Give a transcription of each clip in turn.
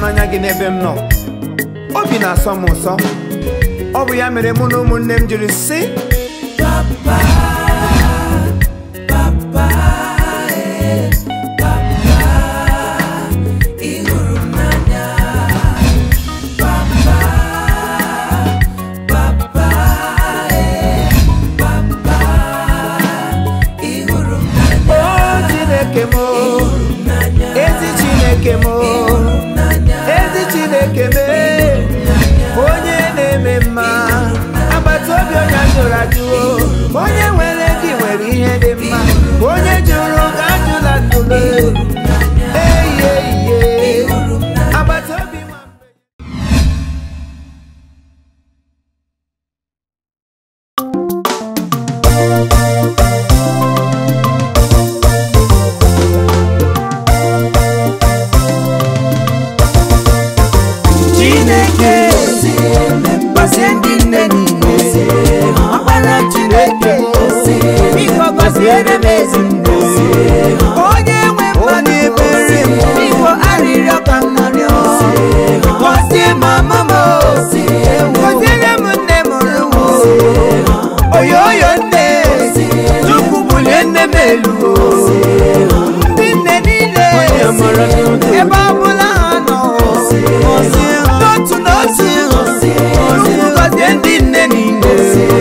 ịhụnanya gị n'ebe m nọ obi na-asọ m ụsọ ọ bụ ya mere mụ na ụmụnne m jiri sị o chineke m o, ezi chineke m o, ezi chineke m e, onye na-eme mma agbata obi onye ajụrụ ajụ o, onye nwere gị nwere ihe dị mma onye jụrụ ga ajụla ndụle eyi eyi agbata obi nwa mgbe chineke gọzie ndị nne niile ọkpara chineke biko gọziere m ezinne onye nwe mmadụ ebere m biko arịrịọ ka m narịọ gọzie mama m gọziere m nne mụrụ m oyoyo nne chukwu bulie nne m elu ndị nne niile ebe ọbụla ha nọ n'otu n'otu chukwu gọzie ndị nne niile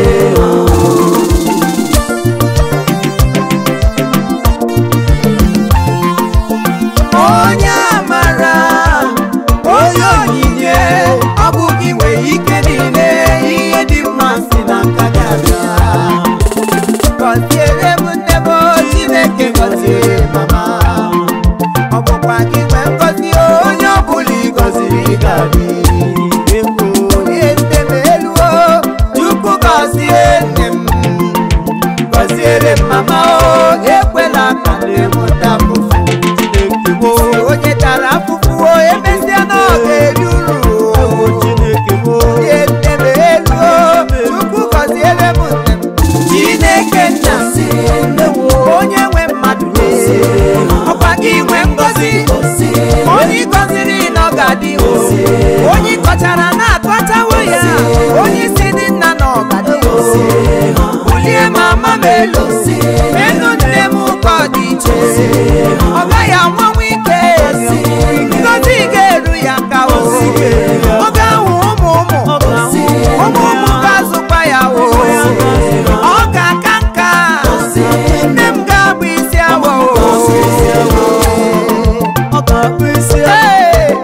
onye amara onye onyinye ọ bụ gị nwere ike niile ihe dị mma si na nka gị abịa gọziere m nne m chineke gọzie mama ọ bụkwa gị nwee ngọzi onye ọbụla ị gọziri gadị onye nne m elu o chukwu gọzie nne m gọziere m mama o ekwela ka na-emụta afụfụ onye tara afụfụ o emesịa na ọ ga-eri uru onye nne m elu o chukwu gọziere m nne m chineke nna m onye nwe mmadụ ọkwa gị nwe ngọzi onye ị gọziri na ọ ga-adị o onye ị kọchara na-akọchawo ya onye isi dị nna na ọ ga-adị o bulie mama m elu elu nne m ka ọ dị iche ọ gaghị anwanwe ike ngozi ga-eru ya ka o ọ ga-ahụ ụmụ ụmụ ụmụ ụmụ ga-azụkwa ya o ọ ga-aka nka nne m ga-abụ isi awọ Ee,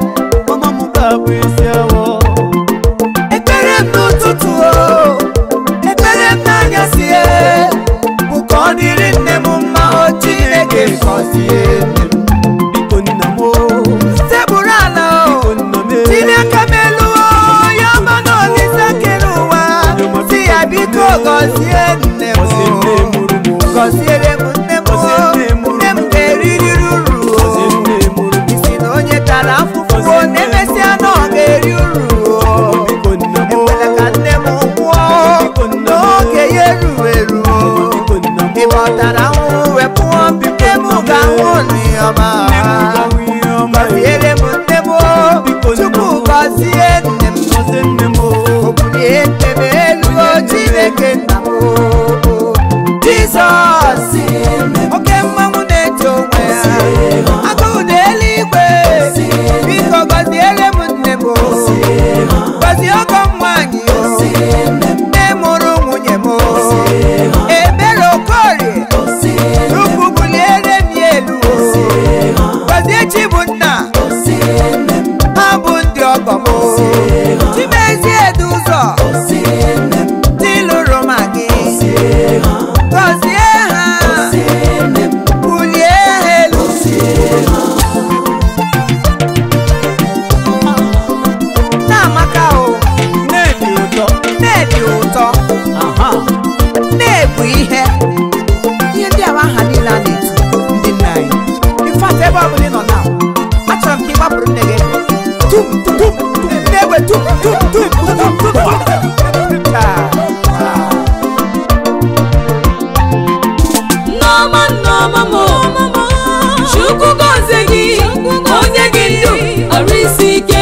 ekpere m n'ụtụtụ o ekpere m n'anyasị e bụ ka ọ dịrị nne m mma o Chineke gọzie nne m tebụrụ ala o Chineke m elu o ya ọma na olise kere ụwa si ya biko gọzie nne m gọziere m nne m o nne m ga-eriri uru o isi na onye tara afụfụ o na-emesịa na ọ ga-eri uru o ekwela ka nne m nwụọ n'oge ya erughị eru ị gbọtara ahụhụ wepụọ nne m ga-ahụ n'ọma gọziere m nne m o chukwu gọzie nne m o bulie nne m elu o chineke nna m o jizọs oke mmanwụ na-eche onwe ya agụụ na eluigwe biko gọziere m nne m o gọzie ọgọ m nwaanyị o nne mụrụ nwunye m o ebere okorie chukwu buliere m ya elu o gọzie chibunna ha bụ ndị ọgọ m o chimezie edu ụzọ dị lụrụ ma gị gọzie ha bulie ha elu na-amaka o na-ebi ụtọ na-ebu ihe ihe ndị a bụ aha niile a na-etu ndị nna anyị infat ebe ọbụla ị nọ na achọrọ m ka ị gbapụrụ nne gị tum tum tum nne egbe tum tum tum tum tum Ah. Nneọma nneọma m chukwu gọzie gị onye gị ndụ ọrụ isi ike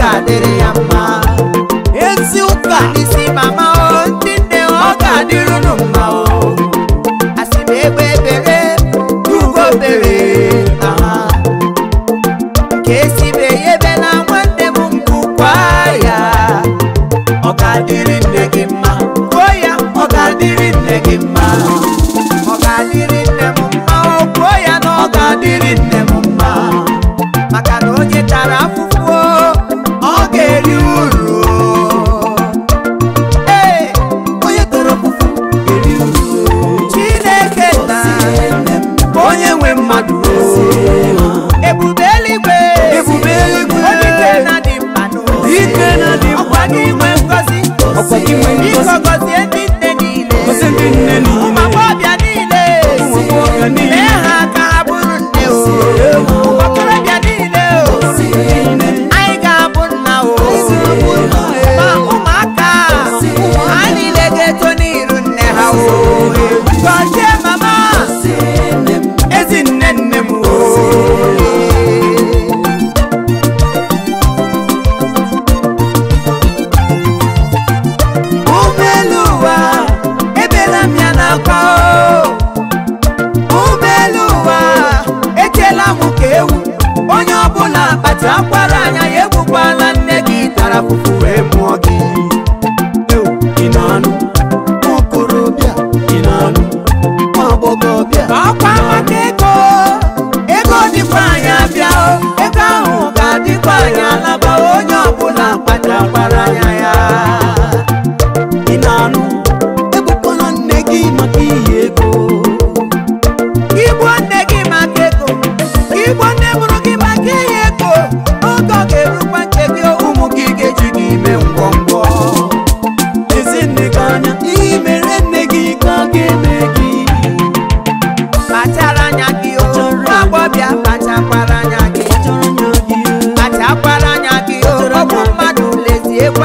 ga-adịrị ya mma ezi ụka ndị si mama o ndị nne ọ ga-adịrị unu mma o asị m egbe ebere ugo bere aha ka esibe ya ebe na nwanne m mbụkwa ya ọ ga-adịrị nne gị mma kwuo ya ọ ga-adịrị nne gị mma ọ ga-adịrị nne m mma o kwuo ya na ọ ga-adịrị nne m mma maka na onye tara afụfụ o, ọ ga-eri uru Ee, onye tara ọfụfụ eri uru Chineke na onye nwe mmadụ ebube eluigwe Ebube eluigwe. Odike na dị mkpa n'obi. Ike na dị mkpa Ọkwa gị nwe ngozi Ọkwa gị nwe ngozi. Biko gọzie ndị nne niile Gọzie ndị nne niile. ụmụ agbọghọbịa niile Ụmụ agbọghọbịa niile. mee ha ka ha bụrụ nne o ụmụ okorobịa niile o anyị ga-abụ nna o ma ụmụaka ha niile ga-eto n'iru nne ha o gọzie mama ezi nne nne m o ụgbọelu ụwa ebela m ya n'akwa o ụgbọelu ụwa echela m ka ewu onye ọbụla kpacha akwara anya ya egbukwala nne gị tara fufu wee mụọ gị ị na-anụ okorobịa ị na-anụ nwa agbọghọbịa ọkwa maka ego ego dịkwa anyị abịa o ego ahụ ga-adịkwa anyị alaba onye ọbụla kpacha akwara anya ya ị na-anụ ebukwala nne gị maka iyi ego igbo nne gị maka ego igbo nne mụrụ gị maka ihe ego oge ọ ga-erukwa nke gị ụmụ gị ga-eji gị ime ngwongwo ezi nne gị anya ihe mere nne gị ka a ga-eme gị kpachara anya gị o nwa agbọbịa kpachakwara anya gị kpachara anya gị kpachakwara anya gị o ọgwụ mmadụ lezie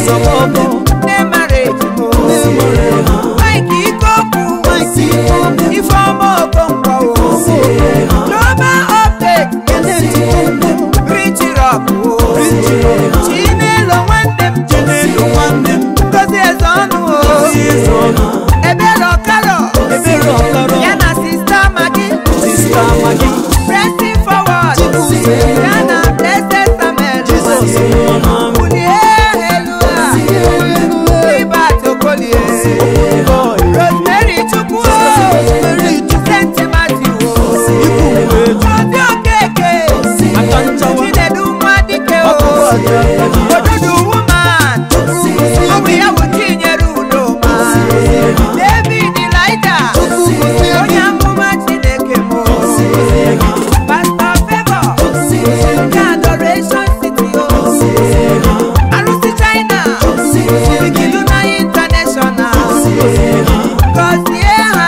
Nzọmọkọ. nne mara ejimo Nne mara ejimo. Mike Ikokwu Mike Ikokwu. Ifeọma Okonkwo o Global Update Kenneth Ikokwu. Rich Rock o Rich Rock. Chinelo nwanne m Chinelo nwanne m. Ngozi eze ọnụ o Ngozi eze ọnụ. Ebere Ọkaro Ebere Ọkaro. ya na sista Maggie Sista Maggie. Pressing forward Chibuze. ya na Blessed Samuel Jizọs nwa m. Bulie elu a Libat Okolie Boy. Rosemary Chukwu o Rosemary Chukwu. Saint Matthew o Ikwu Umeju. Obi Okeke Aka nchawa. Chinedu Nwadike o Ọkụkọ aja aka ji. Odudu woman ọ bụ ya bụ Chinyere Udoma David Elida onye amụma Chineke m o Pastor Favour nke Adoration City o Arụsị China Igiluna International Gọzie ha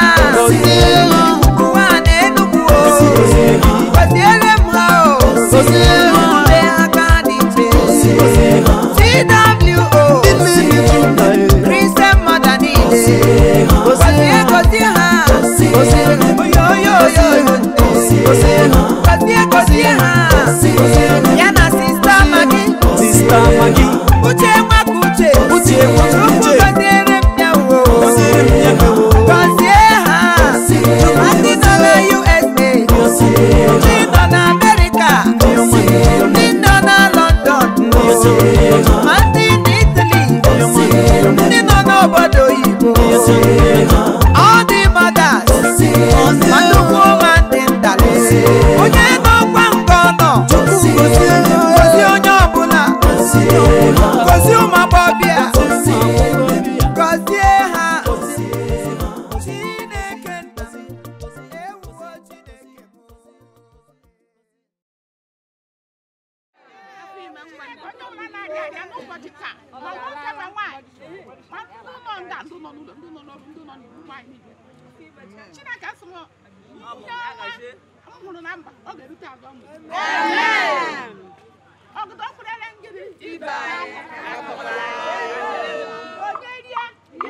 ụwa na Enugu o Gọziere m ha o Mbe ha ka dị iche TWO Christian mother niile Gọzie gọzie ha oyoyoyoyo Gọzie gọzie ha ya na sista Maggie Sista Maggie. Uche nwaka uche Uche nwaka Chukwu uche. gọziere m ya o Gọziere m ya o. Gọzie ha ndị nọ na USA ndị nọ na Amerịka ndị nọ na London ma ndị n'Italy ndị nọ n'obodo oyibo all the mothers ma nnukwu ma ndị ntali onye n'ọkwa nke ọ nọ gozie onye ọbụla gozie ụmụ agbọbịa gọzie ha Chineke nna ewuwo Chineke m. onye ọbụla na-arịa arịa n'ụbọchị taa ma nwoke ma nwaanyị ma ndị nọ nga ndị nọ n'ụlọ ndị nọ n'ọrụ ndị nọ n'iwu nwaanyị niile chineke asị m ihe ọma m hụrụ na mba ọ ga-erute azụ ọmụ ọgụdọ mkpụrụele ngịrị ibe onye rie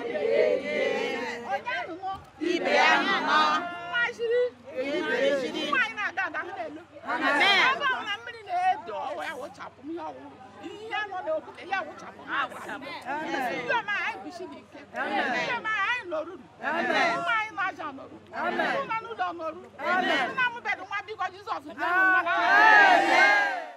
onye anụnụ ibe ya nọ mmaziri nwaanyị na-aga aga hụ n'elu ebe ọbụla mmiri na-edo ọwa ya wụchapụ m ihe ọwụrụ ihe nọ n'okwute ya wụchapụ ha ndị ọma anyị bisi n'ike ndị ọma anyị nọruru nwa anyị na-aja nọrụ ndị nọ n'ụlọ nọrụ nna m bedụ nwa biko jizọs bịa n'ụwa